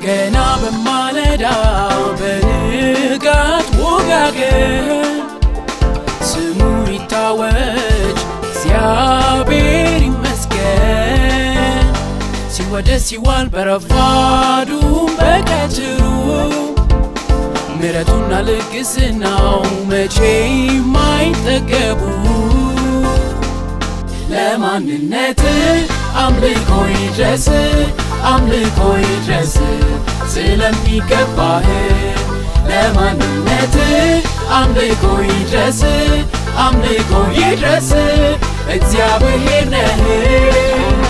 ገና በማለዳ በንጋት ወጋገን ስሙ ይታወጅ እግዚአብሔር ይመስገን ሲወደስ ሲዋል በረፋዱም በቀትሩ ምሕረቱና ልግስናው መቼ የማይጠገቡ ለማንነት አምልኮ ይድረስ አምልኮ ይድረስ ስለሚገባህ ለማንነት አምልኮ ይድረስ አምልኮ ይድረስ እግዚአብሔር ነህ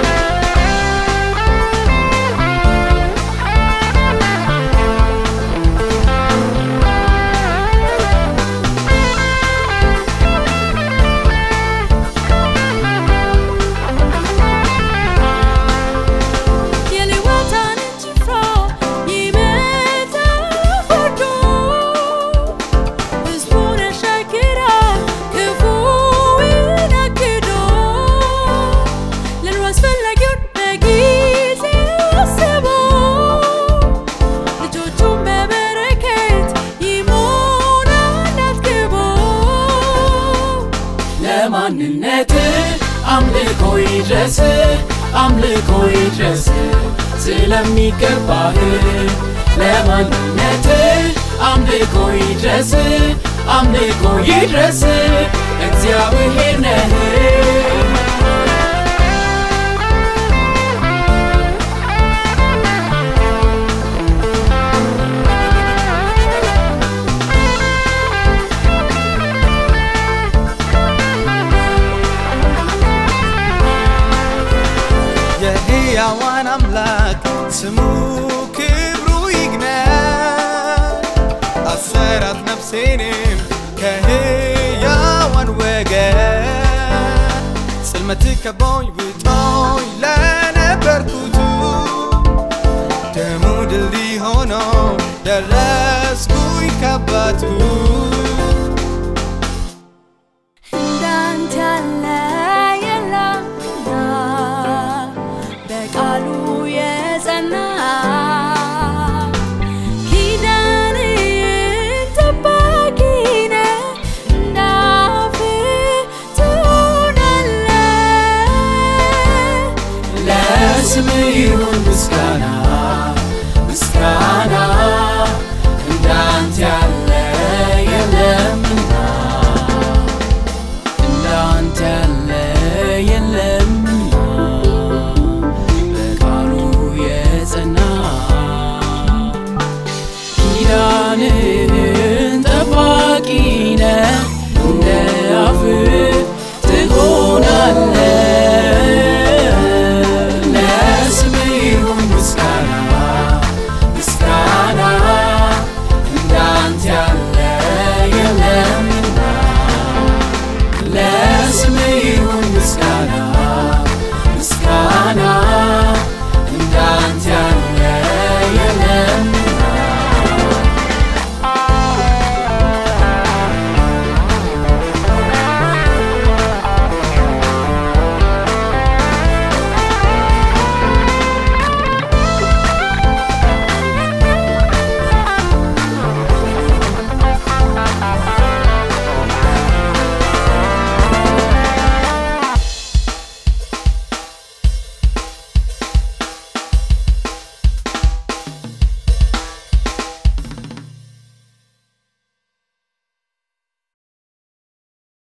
የሌዋታንን ጭፍራ ይመታል ፈርዶ ሕዝቡን ያሻግራል ክፉውን አግዶ ለኑሮ አስፈላጊውን በጊዜው አስቦ ልጆቹን በበረከት ይሞላል አጥግቦ ለማንነት አምልኮ ይድረስ አምልኮ ይድረስ ስለሚገባህ ለማንነት አምልኮ ይድረስ አምልኮ ይድረስ እግዚአብሔር ነህ የሕያዋን አምላክ ስሙ ክብሩ ይግነን። አሰራት ነፍሴንም ከሕያዋን ወገን ጽልመት ከቦኝ ውጦኝ ለነበርኩቱ ደሙ ድልድይ ሆኖ ደረስኩኝ ከአባቱ እንዳንተ ያለ የለምና በቃሉ የጸና ኪዳንህን ጠባቂ ነህ፣ እንዳፍህ ትሆናለህ። ለስም ይሁን